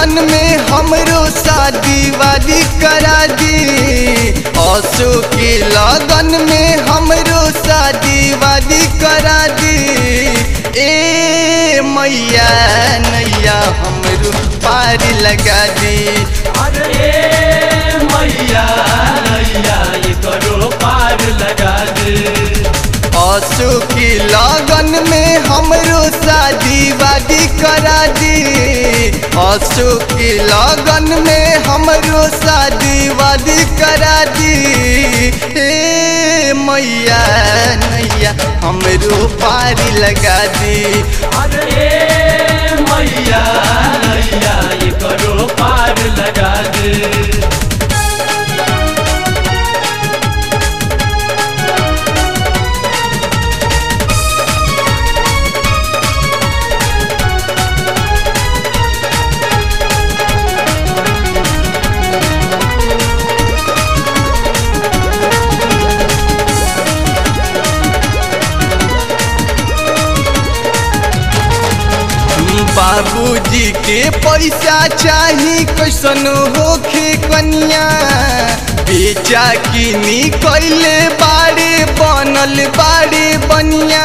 लगन में हमरो शादी वादी करा दी असो के लगन में हमरो शादी वादी करा दी ए मैया नैया हमरो पार लगा दी अरे मैया नैया ये करो पार लगा दे असो की लगन में हमरो शादी वादी करा दी असो की लगन में हमरो शादी वादी करा दी ए मैया नैया हमरो पारी लगा दी अरे मैया नैया ये करो पार लगा दे बाबूजी के पैसा चाही कैसन होखे कनिया बेचा किनी कैले बाड़े बनल बाड़े बनिया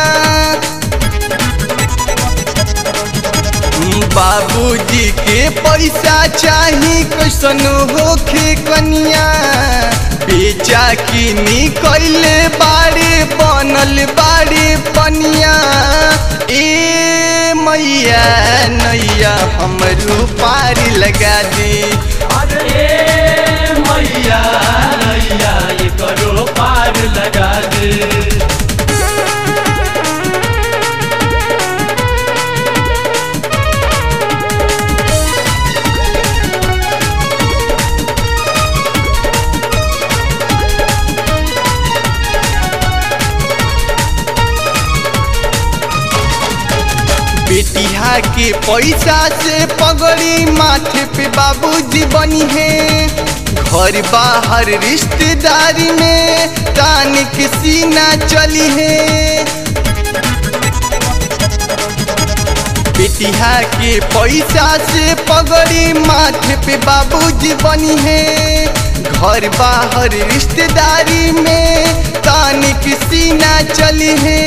बाबूजी के पैसा चाही कैसन होखे कनिया बेचा किनी कैले बाड़े बनल बाड़े बनिया ए मैया नैया हमरो पार लगा दी अरे मैया नैया ये करो पार लगा दे बेटिया के पैसा से पगड़ी माथे पे बाबूजी बनी है घर बाहर रिश्तेदारी में तान के सीना चली है बेटिया के पैसा से पगड़ी माथे पे बाबूजी बनी है घर बाहर रिश्तेदारी में तान के सीना चली है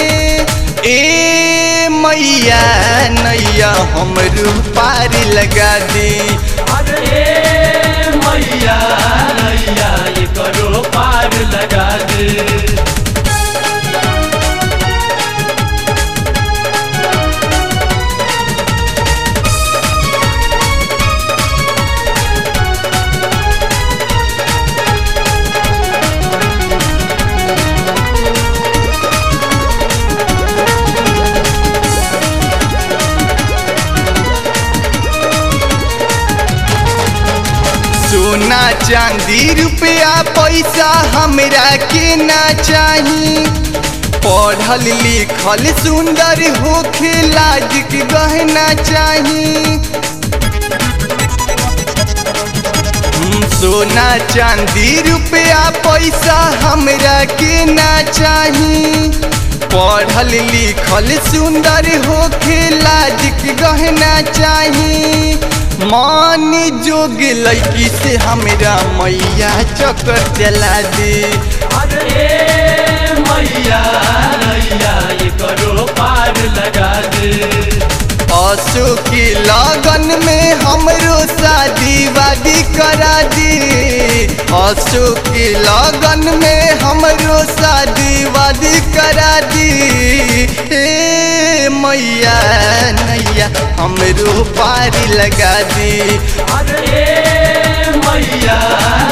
ए मैया नैया हमरो पार लगा दी अरे मैया नैया ये करो पार लगा दे सोना चांदी रुपया पैसा हमरा के ना चाही पढ़ल लिखल सुंदर होखे लाज के गहना चाही सोना चांदी रुपया पैसा हमरा के ना चाही पढ़ल लिखल सुंदर होखे लाज के गहना चाही मान जोग लड़की से हमरा मैया चक्कर चला दे अरे मैया नैया ये करो पार लगा दे असो के लगन में हमरो शादी वादी करा दी असो के लगन में हमरो शादी वादी करा दी ए मैया नैया हमरो पारी लगा दी अरे मैया